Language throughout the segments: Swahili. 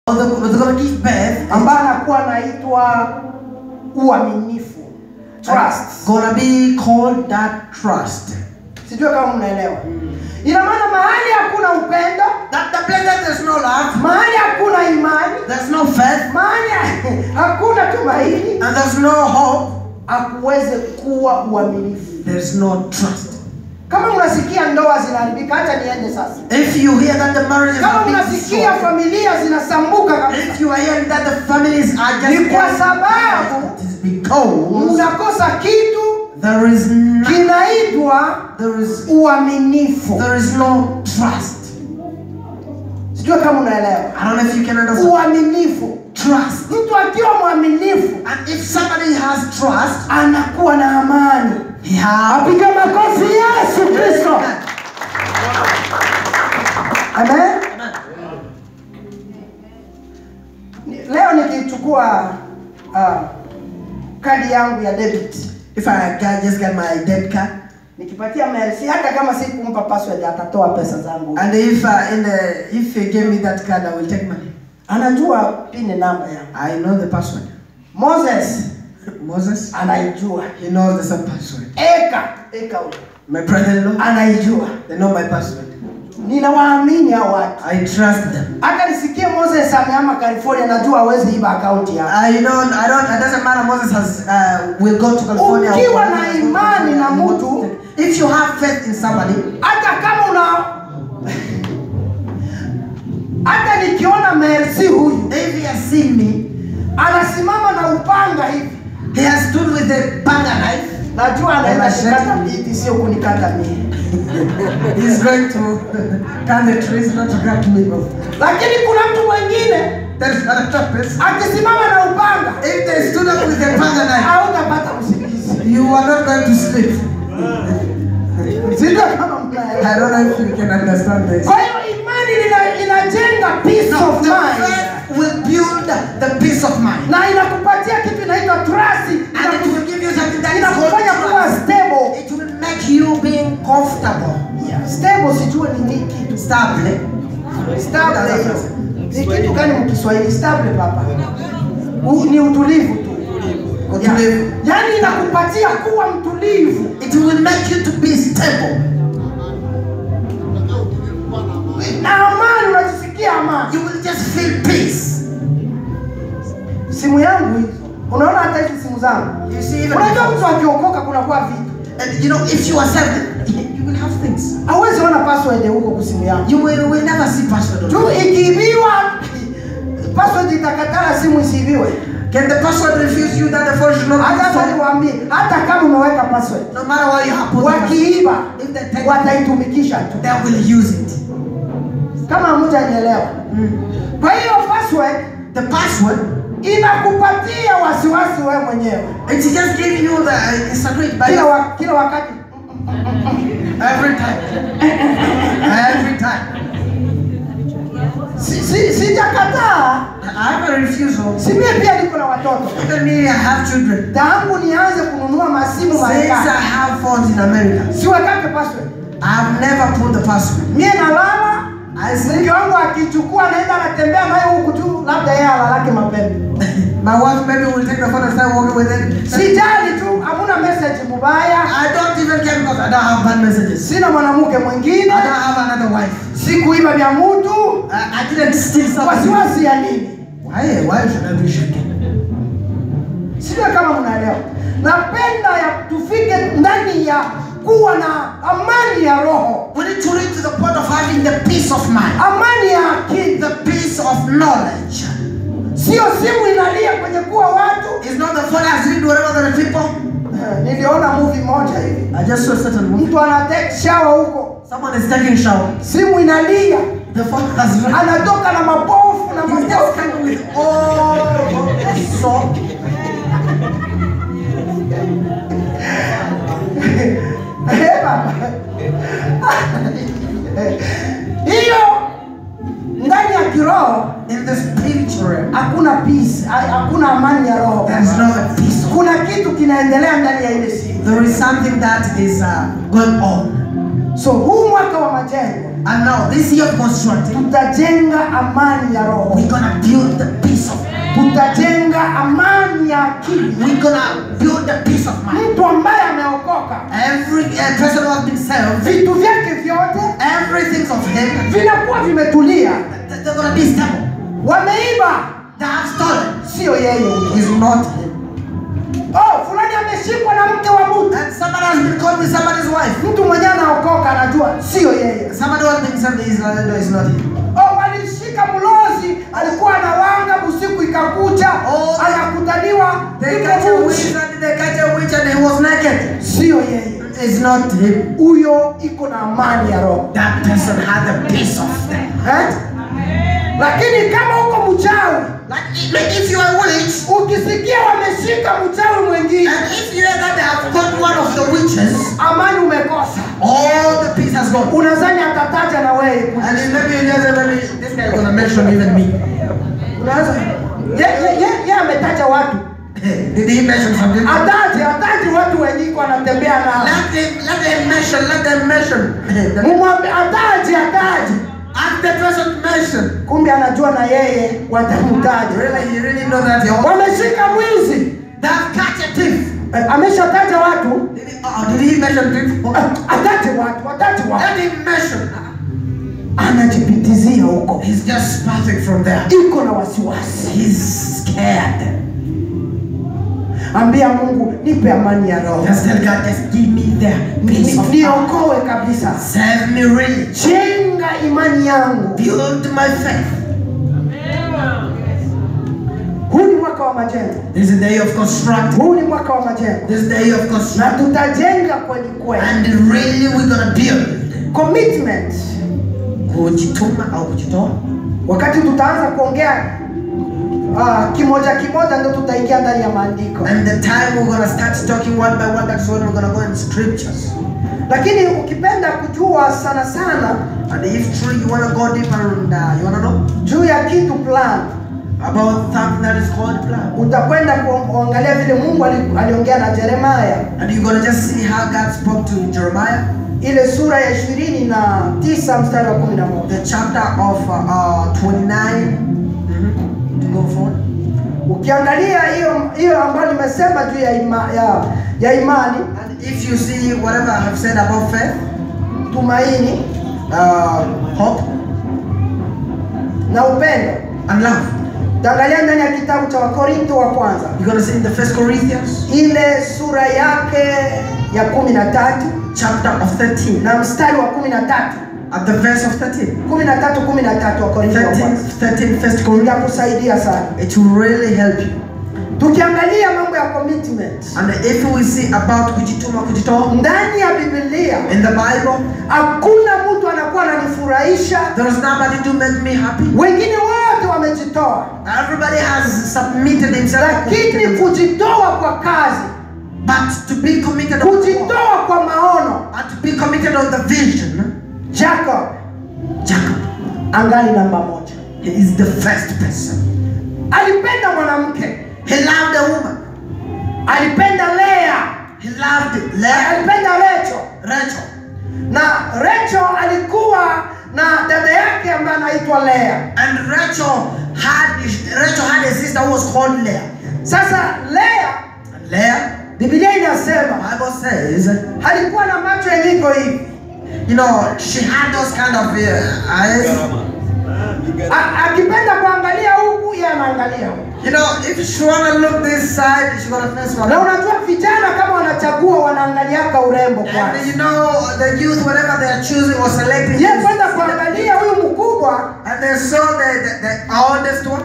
Or they're, they're gonna give birth. ambaye anakuwa anaitwa uaminifu trust Gonna be called that trust. sijue kama mnaelewa ina maana mahali hakuna upendo That the place that there's no love, mahali hakuna imani there's no faith, mahali hakuna tumaini and there's no hope, hakuweze kuwa uaminifu there's no trust. kama mnasikia ndoa zinaharibika hata niende sasa If you hear that the marriages kama are being mnasikia destroyed, familia zinasambuka kabisa if you are hearing that the families are just Ni kwa sababu it is because mnakosa kitu there is no, kinaitwa there is uaminifu there is no trust. sijue kama unaelewa I don't know if you can understand. uaminifu Trust. mtu akiwa mwaminifu And if somebody has trust, anakuwa na amani he has apiga makofi yesu kristo amen Ni- leo nikichukua uh, kadi yangu ya debit if I can just get my debit card nikipatia Mercy hata kama si kumpa password atatoa pesa zangu and if uh, in the if you give me that card I will take money. anajua pin namba yangu I know the password. Moses Moses, anaijua he knows the same password. eka eka huyo My brother-in-law, anaijua they know my password. ninawaamini hao watu I trust them. hata nisikie Moses amehama California najua hawezi iba akaunti yako I don't, I don't, it doesn't matter. Moses has, uh, will go to California. Ukiwa na imani na mtu- if you have faith in somebody, hata kama una hata nikiona Mercy huyu if he has seen me, anasimama na upanga hivi he has stood with a panga knife. najua anaenda Machete. kukata miti sio kunikata mimi He's going to cut the trees, not to cut me off. lakini kuna mtu mwingine There's another person. akisimama na upanga If they stood up with a panga knife, hautapata usingizi you are not going to sleep. sijua kama mnaelewa I don't know if you can understand this. kwa hiyo imani ina- inajenga peace Now, of the mind faith will build the peace of mind. na inakupatia kitu inaitwa trust And it will give you something that is inakufanya called kuwa trust. stable It will make you being comfortable. stable sijue ni nini kitu Stable. stable hiyo ni kitu gani mkiswahili stable papa U, ni utulivu tu Utulivu. yaani inakupatia kuwa mtulivu It will make you to be stable. na amani unajisikia amani You will just feel peace. simu yangu hizo unaona hata hizi simu zangu You see, even unajua before- mtu akiokoka kunakuwa vitu and you know, if you are saved, you will have things. hauwezi ona password huko kusimu yangu You will, will never see password. on tu it. ikiibiwa password itakatala simu isiibiwe Can the password refuse you that the phone should not hata be hata stolen? niwaambie hata kama umeweka password No matter what you have put the password, wakiiba if they take it, wataitumikisha tu they will use it. kama mtanielewa kwa hiyo password The password, inakupatia wasiwasi wewe mwenyewe it just give you the secret by kila, wa, kila wakati every time. every time. si, si, sijakataa I have a refusal. si mie pia niko na watoto Even me, I have children. tangu nianze kununua masimu Since I Marekani have phones in America, siwekake password I have never put the password. mie nalala I sleep. mke wangu akichukua naenda anatembea nayo huku tu labda yeye alalake mapema My wife maybe will take the phone and start working with it. sijali tu hamuna message mubaya I don't even care because I don't have bad messages. sina mwanamke mwingine I don't have another wife. sikuiba vya mtu I, I didn't steal something. wasiwasi ya nini Why? Why should I be shaking? sijui kama mnaelewa napenda ya tufike ndani ya kuwa na amani ya roho We need to reach to the point of having the peace of mind, amani ya akili the peace of knowledge. sio simu inalia kwenye kuwa watu It's not the phone has read whatever the people. Eh, niliona movie moja hivi I just saw a certain movie. mtu ana take shower huko Someone is taking shower. simu inalia The phone has read. anatoka na mapofu na He's just mapofu coming with all of the soap. Eh, baba. hiyo ndani ya kiroho In the spiritual realm, hakuna peace ha- hakuna amani ya roho there's no peace. kuna kitu kinaendelea ndani ya ile simu There is something that is uh, going on. so huu mwaka wa majengo And now, this year of constructing, tutajenga amani ya roho we're gonna build akili we're gonna build a peace of mind. mtu ambaye ameokoka Every uh, person who has been saved, vitu vyake vyote everything of him, vinakuwa vimetulia th- they're gonna be stable. wameiba They have stolen. sio yeye He's not him. oh fulani ameshikwa na mke wa mtu And somebody has been caught with somebody's wife. mtu mwenyewe anaokoka anajua sio yeye Somebody who has been saved is not, no, is not him. oh walishika mlozi alikuwa anawanga usiku ikakucha Oh, anakutaniwa They yuko catch a uchi. witch and they catch a witch and he was naked. sio yeye It's not him. huyo iko na amani ya roho That person had the peace of them. eh? lakini kama uko mchawi Like, like if you are a witch, ukisikia wameshika mchawi mwingine and if you hear that they have caught one of the witches, amani umekosa all the peace has gone. unazani atataja na wewe And then maybe you just say, maybe this guy is gonna mention even me. unaanza ye, ye, ye, ye ametaja watu Did he mention something? ataje ataje watu wenyiko anatembea nao Let him, let them mention, let them mention. mumwambie ataje ataje Ask the person to mention. kumbe anajua na yeye watamtaja Really, you really know that you're wameshika mwizi They have catch a thief. Eh, ameshataja watu Did he, uh, did he mention thief? Eh, ataje watu ataje watu Let him mention. anajipitizia huko He's just passing from there. iko na wasiwasi He's scared. ambia mungu nipe amani ya roho Just tell God, just give me the peace Ni- of mind. niokoe kabisa Save me really. jenga imani yangu Build my faith. huu ni mwaka wa majengo This is the day of constructing. huu ni mwaka wa majengo This is the day of na constructing. tutajenga kweli kweli And really we're gonna build. commitment Kujituma au kujitoa. wakati tutaanza kuongea uh, kimoja kimoja ndo tutaingia ndani ya maandiko And the time we're gonna start talking one by one, that's when we're gonna go in scriptures. lakini ukipenda kujua sana sana And if truly you wanna go deeper and uh, you wanna know juu ya kitu plan about something that is called plan. utakwenda kuangalia vile mungu ali- aliongea na jeremaya And you're gonna just see how God spoke to Jeremiah, ile sura ya ishirini na tisa mstari wa kumi na moja the chapter of uh, uh, 29. To go forward. ukiangalia hiyo hiyo ambayo nimesema juu ya, ima, ya, ya imani And if you see whatever I have said about faith, tumaini uh, hope, na upendo and love, utaangalia ndani ya kitabu cha wakorinto wa kwanza you're gonna see in the First Corinthians ile sura yake ya kumi na tatu chapter of 13, na mstari wa kumi na tatu at the verse of 13. kumi na tatu kumi na tatu wakorinto wa 13, kwanza 13 First Corinthians. itakusaidia sana It will really help you. tukiangalia mambo ya commitment And if we see about kujituma kujitoa ndani ya bibilia in the Bible, hakuna mtu anakuwa ananifurahisha there is nobody to make me happy. wengine wote wamejitoa Everybody has submitted himself. lakini kujitoa kwa kazi But to be committed on the work, kujitoa kwa maono and to be committed on the vision, jacob Jacob, angali namba moja he is the first person. alipenda mwanamke He loved a woman. alipenda lea He loved Leah, alipenda recho Rachel. na recho alikuwa na dada yake ambaye anaitwa lea And Rachel had Rachel had a sister who was called Leah. sasa lea And Leah, bibilia inasema Bible says, alikuwa na macho yenye iko hivi you know, she had those kind of uh, eyes. A- akipenda kuangalia huku ye anaangalia huku You know, if she wanna look this side, she gonna face one. na unajua vijana kama wanachagua wanaangaliaka urembo And kwanza you know, the youth, whatever they are choosing or selecting, ye kwenda kuangalia huyu mkubwa and they saw the, the, the oldest one.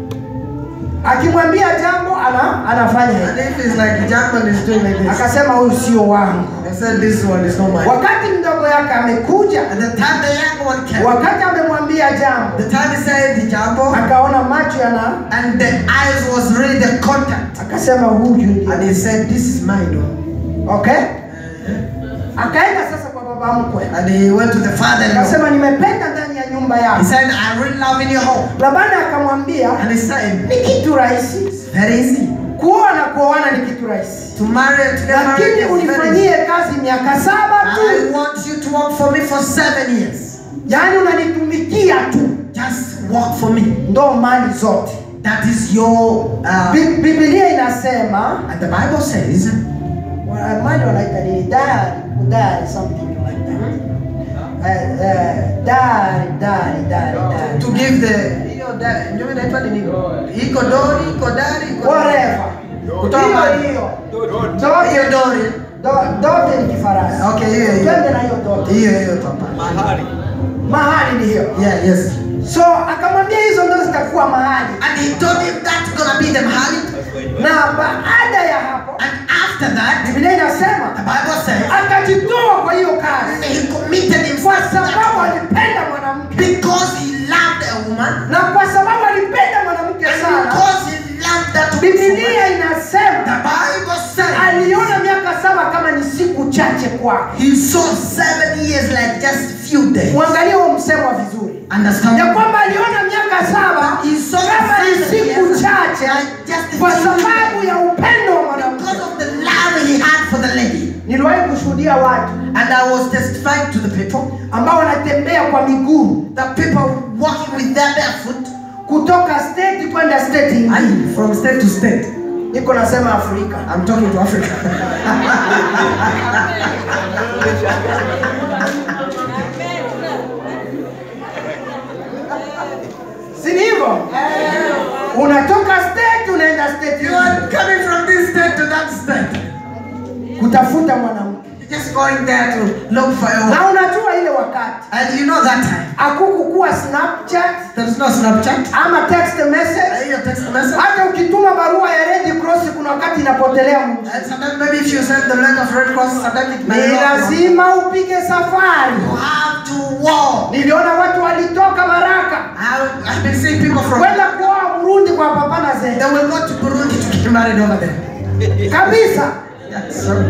akimwambia jambo ana, anafanya And hivi if it's like Jackman is doing like this, akasema huyu sio wangu they said this one is not mine. wakati mdogo yake amekuja And the time the young one came, wakati amemwambia jambo the time he said the jambo, akaona macho yana and the eyes was really the contact. akasema huyu ndio And he said, This is mine. oh." okay akaenda sasa kwa baba mkwe And he went to the father in law. akasema nimependa ndani ya nyumba He yako said, I really love in your home. labani akamwambia And he said, ni kitu rahisi It's very easy. kuoa na kuoana ni kitu rahisi To marry and to get married lakini is very easy. unifanyie kazi miaka saba I tu want you to work for me for seven years. yaani unanitumikia tu Just work for me. ndo mali zote That is your. Uh, Bi- Biblia inasema and the Bible says wa- mali wanaita nini? Diary, diary, something like that. Eh, eh, diary, diary, diary, diary. to give the hiyo da- ndio inaitwa nini? Iko dori, iko dari, iko Whatever. Kutoa Hiyo mali. hiyo. hiyo dori. Do- Dote ni Kifaransa. Okay, hiyo hiyo. Twende na hiyo dote. Hiyo hiyo papa. Mahali ni hiyo. Yeah, yes. So akamwambia hizo ndo zitakuwa mahali. And he told him that's gonna be the mahali. Na baada ya hapo And after that, Biblia inasema the Bible says akajitoa kwa hiyo kazi he committed kwa himself to sababu that alipenda mwanamke because he loved a woman. na kwa sababu alipenda mwanamke And sana. because he loved that woman. Biblia The inasema Bible says aliona miaka saba kama ni siku chache kwake. he saw seven years like just few days. Mwangalie huo msemo vizuri Understand? ya kwamba aliona miaka saba He saw kama ni seven siku years chache like just a kwa few sababu ya upendo wa mwanamke. Because of the love he had for the lady. Niliwahi kushuhudia watu And I was testifying to the people, ambao wanatembea kwa miguu the people walking with their barefoot. kutoka state kwenda state ingine. I, from state to state. Niko nasema Afrika. I'm talking to Africa. Si ni hivyo? Unatoka state unaenda state you ingine are coming from this state to that state. kutafuta mwanamke. You're just going there to look for a woman. Na unajua ile wakati And you know that time. hakukukuwa Snapchat There's no Snapchat. ama text message. Your text message. Hata ukituma barua ya Red Cross kuna wakati inapotelea mji. And sometimes maybe if you send the letter of Red Cross, sometimes it may Ni not. lazima upige safari. You have to walk. Niliona watu walitoka Baraka I've, I've been seeing people from. kwenda kuoa Burundi kwa papa na They zee will go to Burundi to get married over there. kabisa. Yes, sorry.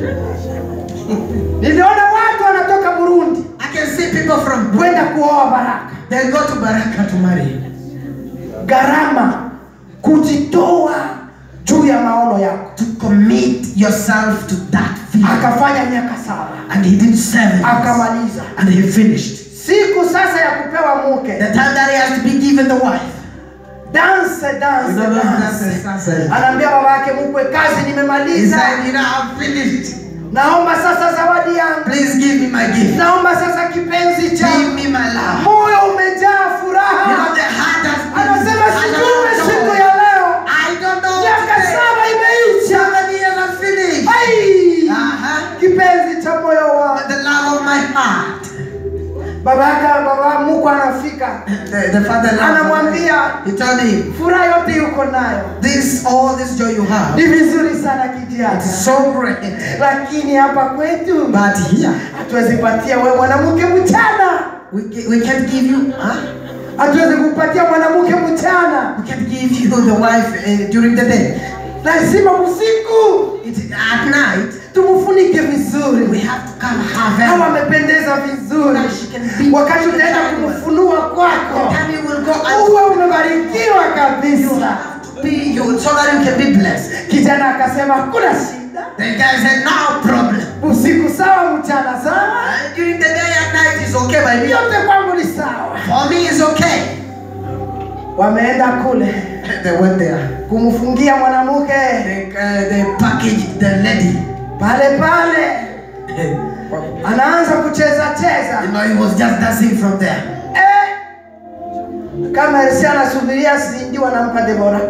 Niliona watu wanatoka Burundi I can see people from kwenda kuoa Baraka. they go to Baraka to marry. Gharama kujitoa juu ya maono yako. To commit yourself to that vision. Akafanya miaka saba And he did seven. years. akamaliza. And he finished. Siku sasa ya kupewa mke, The time that he has to be given the wife. dance dance You know those dance. dances, dances. Anaambia baba yake mkwe, kazi He nimemaliza, said, you know, I've finished. naomba sasa zawadi yangu, Please give me my gift. naomba sasa kipenzi Give changu. me my love. Moyo umejaa You know, furaha, the heart has been. anasema has sijui been siku joy. ya leo, I don't know. miaka today. saba imeisha. Seven years have finished. Ai, Uh-huh. kipenzi cha moyo wangu. The love of my heart. Baba yake baba mkwe anafika, The, the father loved anamwambia He told him, furaha yote yuko nayo, this, all this joy you have, ni vizuri sana kijana, it's so great. lakini hapa kwetu But here, hatuwezi patia wewe mwanamke mchana, we, ca- we can't give you, huh? hatuwezi kupatia mwanamke mchana, We can't give you the wife uh, during the day. lazima usiku It, at night, tumfunike vizuri. we have to come have Hawa her. amependeza vizuri, She can be- wakati utaenda kumfunua kwako Time you will go and uwe umebarikiwa kabisa. have to be you so that you can be blessed. Kijana akasema hakuna shida, The guy said, no problem. usiku sawa, mchana sawa, Uh, during the day and night is okay by me. yote kwangu ni sawa. For me, it's okay. Wameenda kule They went there. kumfungia mwanamke They, uh, they packaged the lady. pale pale, you anaanza kucheza cheza know, he was just dancing from there. eh, kama Elsi anasubiria sindi wanampa Debora.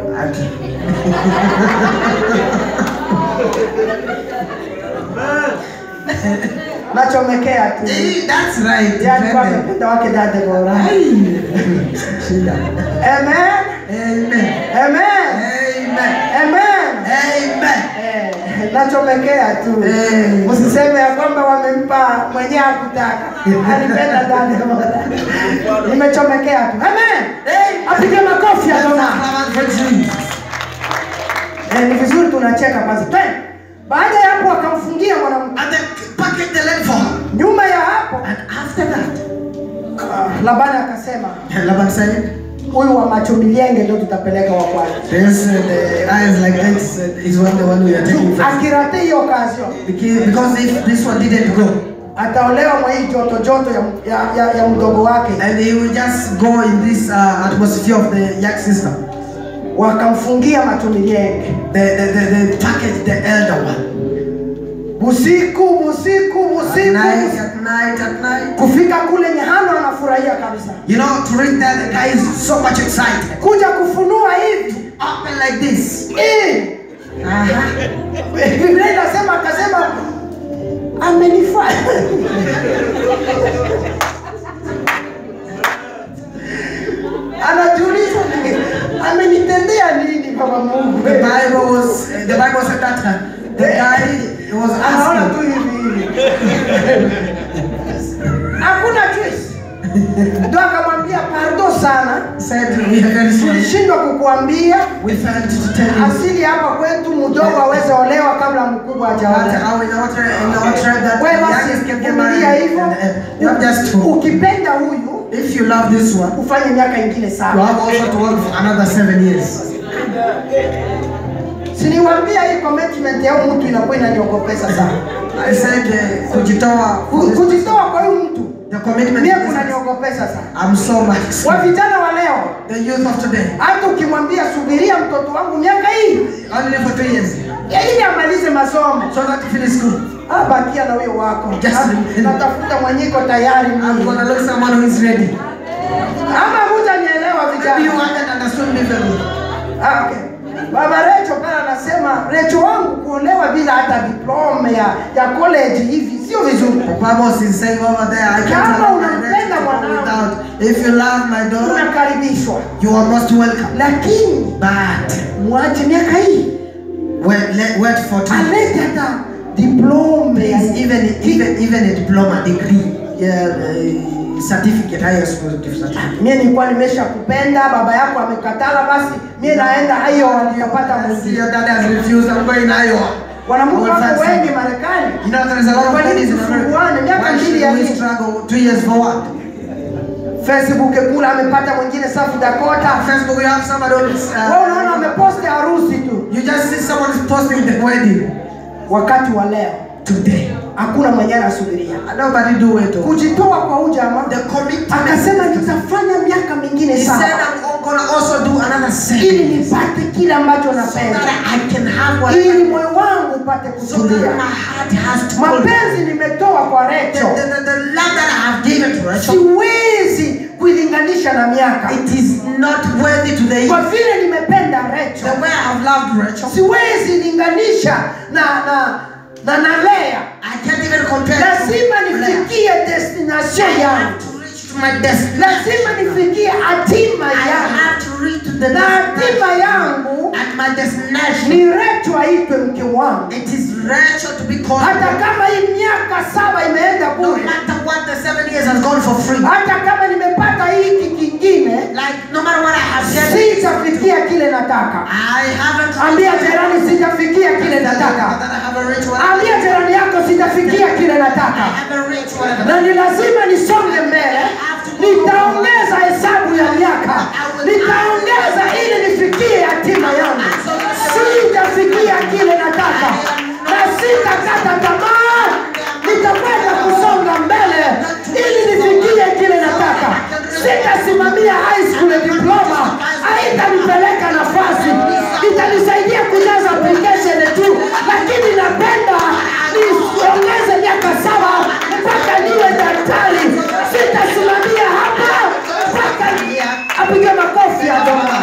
Nachomekea tu. Eh, That's right. Yeye alikuwa Amen. amependa wake da Debora. Shida. Amen. Amen. Amen. Amen. Amen. Amen. Eh, nachomekea tu. Eh. Usiseme ya kwamba wamempa mwenyewe hakutaka. Alipenda da Debora. Nimechomekea tu. Amen. Apige makofi Adonai. Eh, ni vizuri tunacheka kwanza. Twende. Baada ya hapo akamfungia mwanamke. And they packaged the lady for her. Nyuma ya hapo And after that, ah, Labani akasema Laban said, huyu wa macho milienge ndio tutapeleka wa kwanza. This uh, the eyes like this uh, is one the one we are taking first. Akirate hiyo kazi Because, because if this one didn't go, ataolewa mwa hii joto joto ya, ya, ya, ya mdogo wake. and he will just go in this uh, atmosphere of the young sister. wakamfungia matunienge They, they, they, they packaged the elder one. usiku usiku At usiku night, at night, at night. kufika kule nyehano anafurahia kabisa You know, to reach there, the guy is so much excited. kuja kufunua hivi Open like this. Eh, biblia inasema akasema amenifanya anajiuliza amenitendea nini baba mungu The Bible was, the Bible said that uh, the guy was anaona tu asking. hivi hivi hakuna choice ndo akamwambia pardo sana Said, we are very sorry. tulishindwa kukuambia We failed to tell you. asili hapa kwetu mdogo aweze olewa kabla mkubwa But hajaolewa how in our tribe, in our tribe that Wewe the basi youngest can get vumilia married. hivyo. And, uh, you have just to, ukipenda huyu if you love this one, ufanye miaka ingine you saba have also to work for another seven years. siniwambia hii commitment ya huyu mtu inakuwa inaniogopesa sana I said, uh, kujitoa, Ku- kujitoa kwa huyu mtu the commitment mie is- kunaniogopesa sana I'm so much. wa vijana wa leo The youth of today, hata ukimwambia subiria mtoto wangu miaka hii only for two years, ya ili amalize masomo so that you finish school. abakia na huyo wako Just Ah, remember. natafuta mwenyiko tayari I'm mimi. gonna look someone who is ready. ama hutanielewa Maybe you vijana haven't understood me very well. Ah, okay. Baba Recho pale anasema Recho wangu kuolewa bila hata diploma ya, ya college hivi sio vizuri. Pamos is saying over there, I can't Kama allow my unampenda daughter to go mwanao. without. If you love my daughter, Unakaribishwa, you are most welcome. lakini But mwache miaka hii wait, let, wait for two years. alete hata diploma ya Please, even even even a diploma degree, yeah, uh, certificate, higher school certificate. mie nilikuwa nimesha kupenda, baba yako amekatala, basi mie naenda hayo nikapata I see mwingine. your dad has refused. I'm going Iowa. Wanamke I will wako find wengi some- Marekani You know there is a lot of Kwa nini ladies in America. tusumbuane? Miaka Why mbili ya should we nini? struggle two years for what? Facebook kula amepata mwingine South Dakota. Facebook, you have somebody who's, Wewe unaona uh, ameposti harusi tu. you just see someone is posting the wedding Wakati wa leo today. hakuna mwenye anasubiria Nobody do it. kujitoa kwa huyu jamaa. The commitment. Akasema nitafanya miaka mingine He said, saba I'm gonna also do another ili seven. nipate kile ambacho So napenda, that I can have what ili I moyo wangu upate So that kutulia. my heart has to cool. Mapenzi nimetoa kwa The, Recho, the, the, the love that I have given to Rachel, siwezi kuilinganisha na miaka, it is not worthy to the kwa vile nimependa The Recho, way I have loved Rachel, siwezi linganisha na na na na Lea. I can't even compare Lazima to Leah. nifikie destination I yangu, have to reach to my destiny. lazima nifikie hatima I yangu, have to reach to the na hatima destination. yangu And my destination, ni Recho aitwe mke wangu. it is Rachel to be called. hata kama hii miaka saba imeenda No bure, matter what the seven years has gone for free. hata kama nimepata hiki kingine, Like no matter what I have said, sitafikia kile nataka. I haven't. Ambia jirani, sitafikia kile that nataka. I haven't reached what Ambia jirani yako, sitafikia kile I nataka, haven't reached whatever. na ni lazima nisonge mbele. Nitaongeza hesabu ya miaka, nitaongeza ili nifikie hatima yangu. Sitafikia kile nataka na sitakata tamaa, nitakwenda kusonga mbele ili nifikie kile nataka. Sitasimamia high school diploma, haitanipeleka nafasi, itanisaidia kujaza application tu, lakini napenda niongeze miaka saba mpaka niwe daktari. Sitasimamia hapa mpaka apige makofi ya Bwana.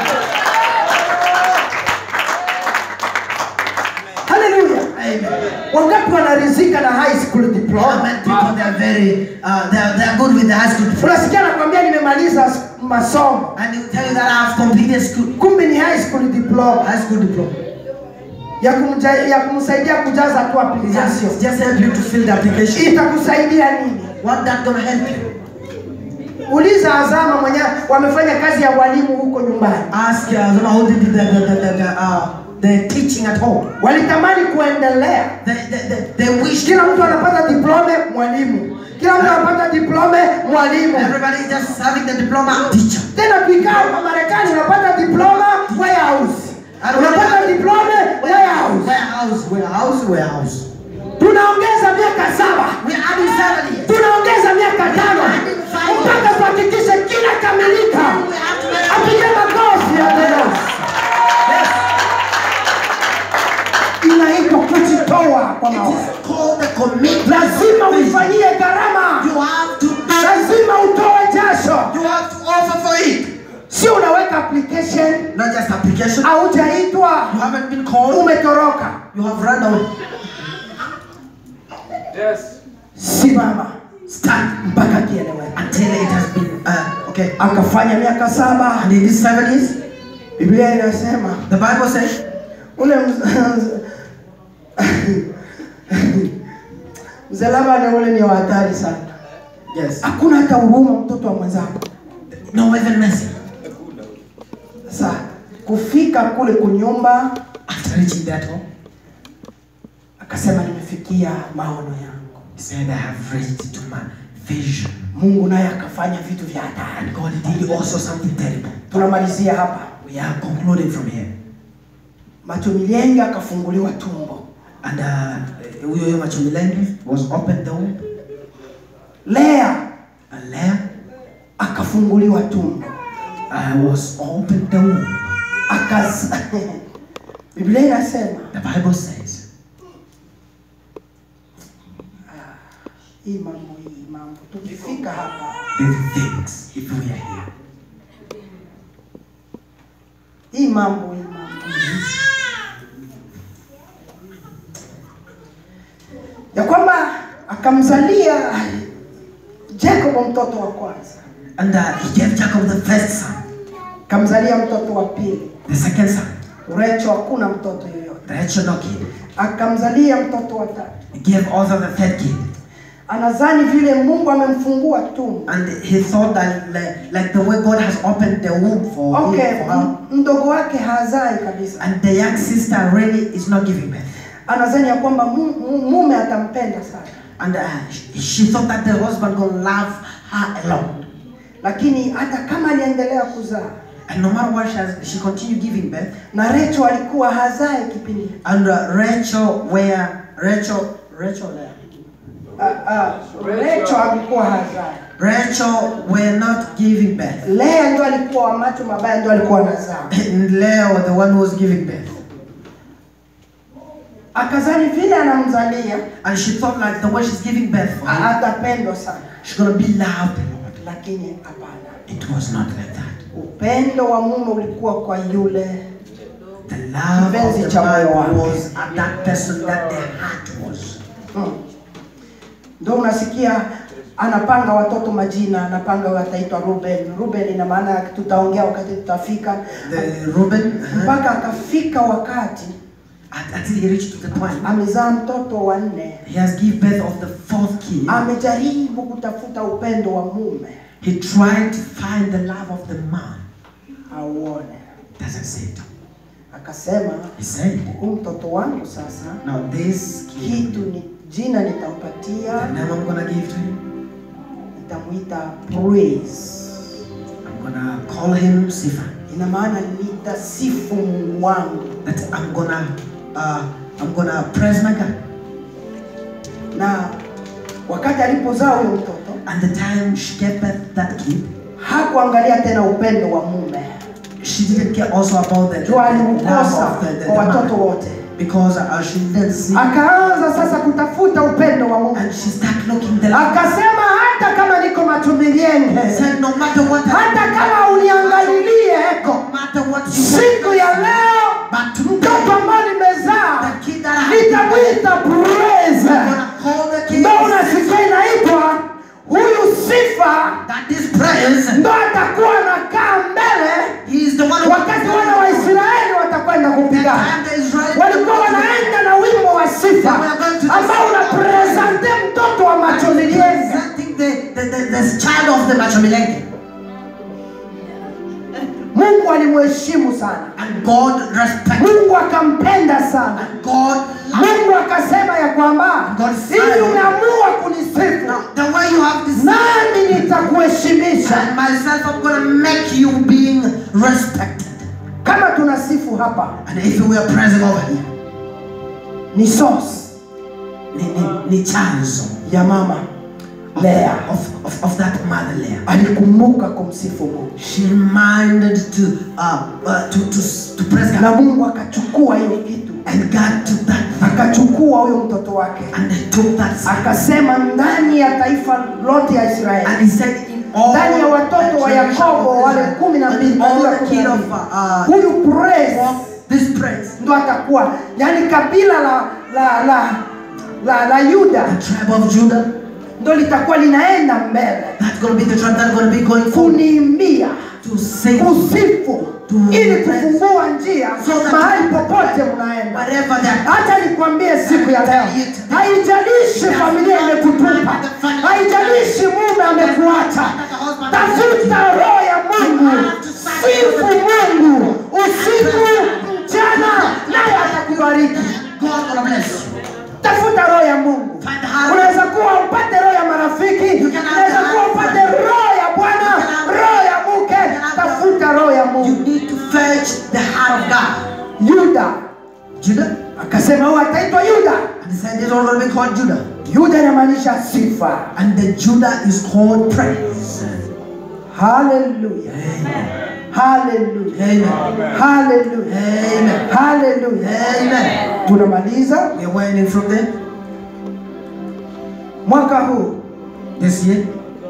Haleluya! Wangapi wanarizika na high school All diploma? men people they are very uh, they are, they are good with the high school diploma. Unasikia nakwambia nimemaliza s- masomo, and they will tell you that I have completed school kumbe ni high school diploma high school diploma. ya, kumja, ya kumsaidia kujaza tu It's application. just, just help you to fill the application. Itakusaidia nini? What that gonna help you? Uliza Azama mwenye wamefanya kazi ya walimu huko nyumbani, Ask uh, Zuma who did the the the, the, the, uh, the teaching at home. walitamani kuendelea. They, they, they, they wish Kila mtu anapata diplome mwalimu, kila mtu anapata diplome mwalimu. everybody is just having the diploma teacher. Tena tukikaa hapa Marekani unapata diploma warehouse, unapata diplome warehouse. Warehouse, warehouse, warehouse. Tunaongeza miaka saba, We are adding seven years. tunaongeza miaka tano mpaka tuhakikishe kila kamilika. Apige makofi ya Bwana. application not just application. haujaitwa You haven't been called. umetoroka You have run away. Yes. simama Stand mpaka kieleweke until it has been uh, okay. akafanya miaka saba And in these seven years, biblia inasema the Bible says ule mz- mzee labani ule ni wa hatari sana yes. hakuna hata huruma mtoto wa mwenzako No even mercy. sasa kufika kule kunyumba After reaching that home, akasema nimefikia maono yangu he said, I have reached to my vision. mungu naye akafanya vitu vya hatari And God did also something terrible. tunamalizia hapa We are concluding from here. macho milenge akafunguliwa tumbo And uh, huyo huyo Machumilengi was opened the womb. lea And Leah akafunguliwa tumbo uh, was opened the womb. Akas... biblia inasema The Bible says, hii mambo hii mambo tukifika hapa the things, if we are here, hii mambo hii mambo ya kwamba akamzalia Jacob mtoto wa kwanza and uh, he gave Jacob the first son, akamzalia mtoto wa pili the second son, Recho hakuna mtoto yoyote Rachel no kid. akamzalia mtoto wa tatu He gave also the third kid. anazani vile Mungu amemfungua tumbo And he thought that like, like the way God has opened the womb for him, okay for her, m- mdogo wake hazai kabisa and the young sister really is not giving birth. anazani ya kwamba mu- mu- mume atampenda sana And uh, she, she thought that the husband gonna love her alone. lakini hata kama aliendelea kuzaa And no matter what she has, she continued giving birth. na Recho alikuwa hazai kipindi hicho. And uh, Rachel, where Rachel, Rachel, there. Ah, ah, Recho alikuwa hazai Rachel were not giving birth. Lea ndio alikuwa wa macho mabaya ndio alikuwa anazaa And Leo, the one who was giving birth. akazani vile anamzalia And she thought like the way she's giving birth for a- him, atapendwa sana she's gonna be loved a lot. lakini hapana It was not like that. upendo wa mume ulikuwa kwa yule The love of Kipenzi the cha moyo man wake. was at that person that their heart was. mm. ndio unasikia anapanga watoto majina anapanga huyu ataitwa Ruben Ruben ina maana tutaongea wakati tutafika The Reuben, uh, mpaka akafika wakati at- until he reached to the point, amezaa mtoto wa nne he has given birth of the fourth kid. amejaribu kutafuta upendo wa mume He tried to find the love of the man. auone Doesn't see it. akasema He said, huu mtoto wangu sasa now this kid, kitu ni jina nitampatia the name I'm gonna give to him, nitamuita praise I'm gonna call him Sifa. ina maana nitasifu mungu wangu That I'm gonna, uh, I'm gonna praise my God. na wakati alipozaa huyo mtoto And the time she gave birth that kid, hakuangalia tena upendo wa mume she didn't care also about the, the juu love aliukosa of the, the, the kwa watoto man. wote Because uh, she didn't see. akaanza sasa kutafuta upendo wa mume And she started looking the love. akasema hata kama niko matumilienge Said no matter what hata kama uniangalilie no matter what you siku ya leo but mtoto ambayo nimezaa the kid that I have nitamwita praise I'm gonna call the kid ndo unasikia inaitwa huyu sifa that this praise ndo atakuwa anakaa mbele he is the one who wakati wana wa Israeli watakwenda the kupigana time the Israel walikuwa wanaenda na wimbo wa sifa ambao unapresente mtoto wa machomilienga representing the, the, the, the child of the Machomilenge mungu alimheshimu sana and God respect mungu akampenda sana and God love mungu akasema ya kwamba God ili said- umeamua kunisifu now the way you have this nami nitakuheshimisha and myself I'm gonna make you being respected kama tunasifu hapa and if we are praising over here ni source ni, ni, ni chanzo ya mama lea of, of, of that mother layer alikumbuka kumsifu mungu she reminded to uh, uh, to, to to praise God na mungu akachukua hiyo kitu and God took that akachukua huyo mtoto wake and he took that son. akasema ndani ya taifa lote ya israeli and he said in all ndani ya watoto wa the generation Yakobo of wale Israel, kumi na mbili and all kabila the kumi king na of mbili. uh, huyu praise this praise, ndo atakuwa yani kabila la la la la, la Yuda the tribe of Judah, ndo litakuwa linaenda mbele that's going to be the tribe that's going to be going forward kuniimbia to sing kusifu To ili praise. kufungua njia So that- mahali popote mnaenda wherever that hata nikwambie siku ya leo haijalishi familia imekutupa haijalishi mume amekuacha tafuta roho ya mungu sifu mungu usiku mchana naye atakubariki God will bless you. tafuta roho ya mungu Find the heart. unaweza kuwa upate roho ya marafiki unaweza kuwa upate roho ya bwana roho ya mke tafuta roho ya You mungu need to fetch the heart of God. yuda Judah, akasema huyu ataitwa yuda and he said this one going to be called Judah, yuda inamaanisha sifa and the Judah is called praise. haleluya haleluya Amen. haleluya Amen. haleluya Amen. tunamaliza We are winding from there mwaka huu this year.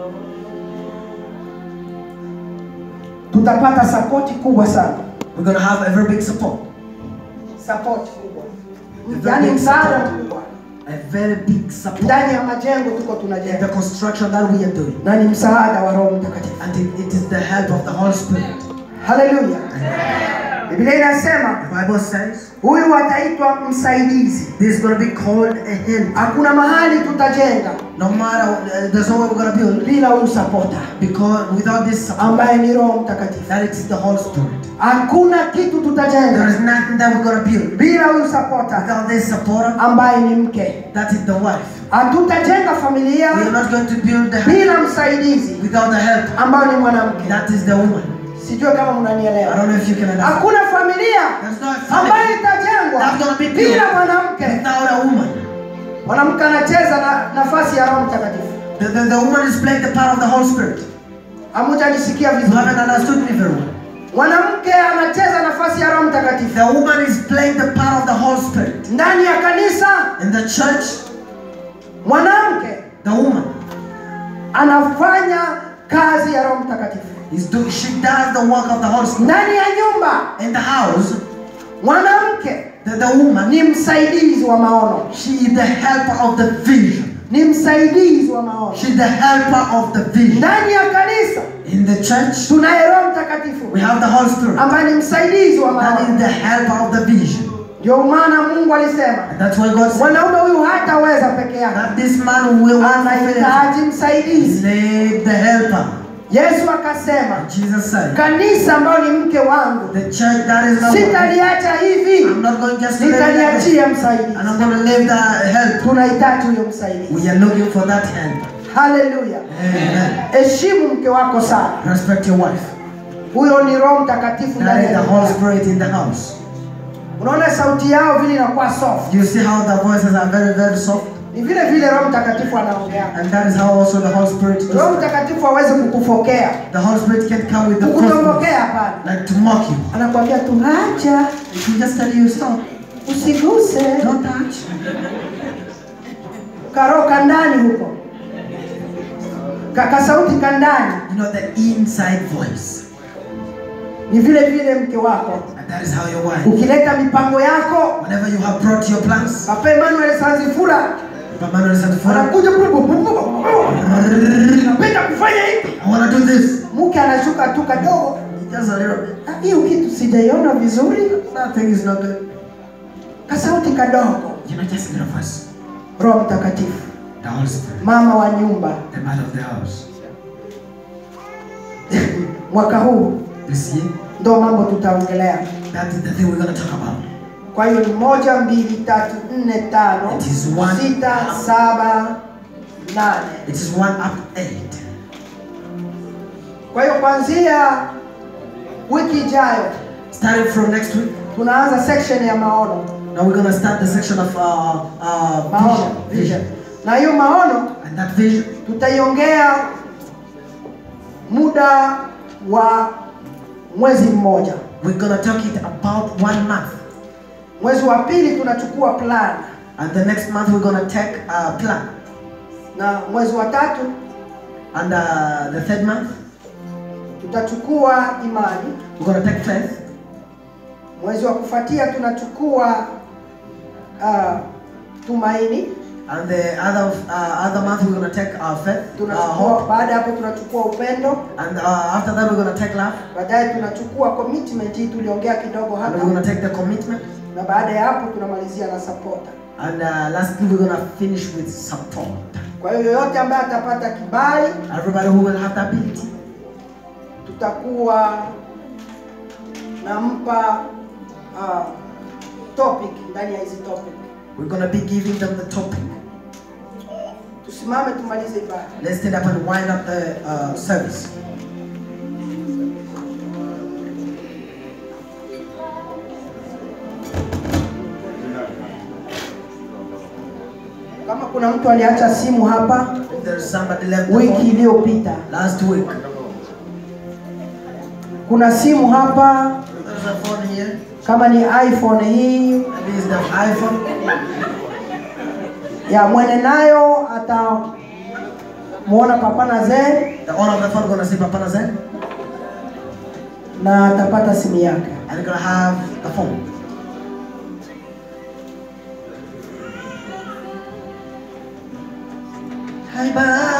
tutapata sapoti kubwa sana We're going to have a very big support, sapoti kubwa Very yaani big msaada support. mkubwa a very big support. ndani ya majengo tuko The tunajenga construction that we are doing, na ni msaada wa roho mtakatifu and it, it is the help of the Holy Spirit. haleluya biblia inasema The Bible says huyu ataitwa msaidizi this is going to be called a help. hakuna mahali tutajenga No matter, uh, there's no way we're going to build bila huyu sapota because without this support, ambaye ni roho mtakatifu that is the Holy Spirit. hakuna kitu There tutajenga is nothing that we're going to build bila huyu sapota without this supporter. ambaye ni mke That is the wife. hatutajenga familia We are not going to build the bila msaidizi without the help. ambayo ni mwanamke That is the woman. sijue kama I mnanielewa don't know if you can understand. hakuna familia There's no ambayo family itajengwa That's gonna be built. bila mwanamke without a woman. mwanamke anacheza na nafasi ya roho mtakatifu The, the, the woman is playing the part of the Holy Spirit. hamujanisikia You vizuri haven't understood me very well. mwanamke anacheza nafasi ya roho mtakatifu The woman is playing the part of the Holy Spirit. ndani ya kanisa In the church, mwanamke the woman anafanya kazi ya roho mtakatifu is do, she does the work of the Holy Spirit. ndani ya nyumba In the house, mwanamke the, the woman, ni msaidizi wa maono she is the helper of the vision. ni msaidizi wa maono She's the helper of the vision. ndani ya kanisa In the church, tunaye roho mtakatifu we have the Holy Spirit. ambaye ni msaidizi wa That is maono the helper of the vision. ndio maana mungu alisema And that's why God said mwanaume huyu hataweza peke yake that this man will anahitaji msaidizi need the helper. yesu akasema Jesus said, kanisa ambayo ni mke wangu the church that is not sitaliacha hivi I'm not going just to leave it like this. nitaliachia msaidizi and I'm going to leave the help. tunahitaji huyo msaidizi We are looking for that help. haleluya Amen. heshimu mke wako sana Respect your wife. huyo ni roho mtakatifu That ndani is ya the Holy nyumba. Spirit in the house. unaona sauti yao vile inakuwa soft You see how the voices are very, very soft? ni vile vile roho mtakatifu anaongea And that is how also the Holy Spirit roho is. mtakatifu hawezi kukufokea The Holy Spirit can come with the first voice, kukutombokea hapana like to mock you. anakwambia tu acha It will just tell you stop. usiguse Don't touch. karoka ndani huko kakasauti kandani You know the inside voice. ni vile vile mke wako And that is how your wife. ukileta mipango yako Whenever you have brought your plans, papa Emmanuel Sanzifura Papa Manuel said, "Father, anakuja kule napenda kufanya hivi I want to do this. mke anashuka tu kadogo Just a little bit. "Ah, hiyo kitu sijaiona vizuri That thing is not good. kasauti kadogo You know, just a little voice. roho mtakatifu The Holy Spirit, mama wa nyumba the man of the house. mwaka huu This year, ndo mambo tutaongelea that is the thing we're going to talk about. kwa hiyo ni moja mbili tatu nne tano It is one. sita saba nane It is one up to eight. kwa hiyo kwanzia wiki ijayo Starting from next week, tunaanza section ya maono now we're going to start the section of uh, uh, maono vision. vision na hiyo maono And that vision, tutaiongea muda wa mwezi mmoja we're going to talk it about one month. mwezi wa pili tunachukua plan And the next month, we're going to take a plan. na mwezi wa tatu And uh, the third month, tutachukua imani. we're gonna take faith. Mwezi wa kufuatia tunachukua uh, tumaini. And the other uh, other month, we're gonna take our faith, our Tunachukua hope. baada ya hapo tunachukua upendo. And uh, after that, we're gonna take love. Baadaye tunachukua commitment hii tuliongea kidogo And hapa, we're gonna take the commitment. na baada ya hapo tunamalizia na supporter. And uh, lastly, we're gonna finish with support. Kwa hiyo yoyote ambaye atapata kibali, Everybody who will have the ability, tutakuwa nampa uh, topic ndani ya hizi topic. we're gonna be giving them the topic. Tusimame tumalize ibada. Let's stand up and wind up the uh, service. Kama kuna mtu aliacha simu hapa If there's somebody left the wiki phone, iliyopita, last week, kuna simu hapa, there's a phone here. kama ni iPhone hii Maybe it's the iPhone. ya mwene nayo atamuona Papa Nazer The owner of the phone gonna see Papa Nazen, na atapata simu yake. and you're gonna have the phone. Hai ba